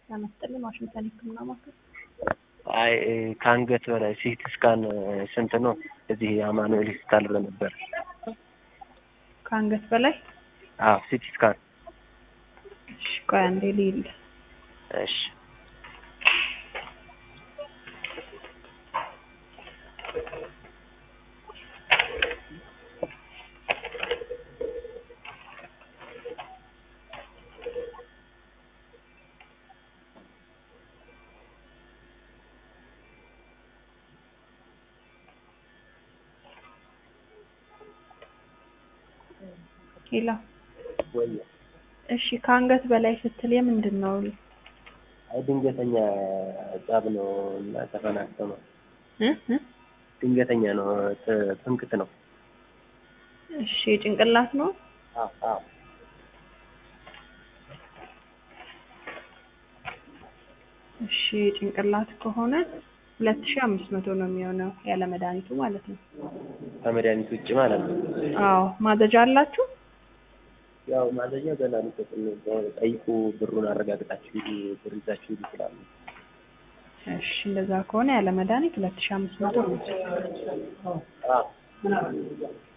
ጤና ይስጥልኝ ዋሽንግተን የህክምና ማዕከል አይ ከአንገት በላይ ሲቲ ስካን ስንት ነው? እዚህ አማኑኤል ሆስፒታል ብሎ ነበር። ከአንገት በላይ አዎ ሲቲ ስካን። እሺ ቆይ አንዴ ልሂድ። እሺ ሄሎ ወይ እሺ ከአንገት በላይ ስትል የምንድን ነው? አይ ድንገተኛ ጸብ ነው እና ተፈናክቶ ነው። እ እ ድንገተኛ ነው ት- ትምክት ነው። እሺ ጭንቅላት ነው? አዎ አዎ እሺ ጭንቅላት ከሆነ ሁለት ሺህ አምስት መቶ ነው የሚሆነው ያለ መድኃኒቱ ማለት ነው። ከመድኃኒት ውጭ ማለት ነው። አዎ ማዘዣ አላችሁ? ያው ማዘዣ ገና ሊሰጥን ጠይቁ፣ ብሩን አረጋግጣችሁ ሂዱ፣ ብር ይዛችሁ ሂዱ ይችላሉ። እሺ እንደዛ ከሆነ ያለ መድኃኒት ሁለት ሺህ አምስት መቶ ነው። አዎ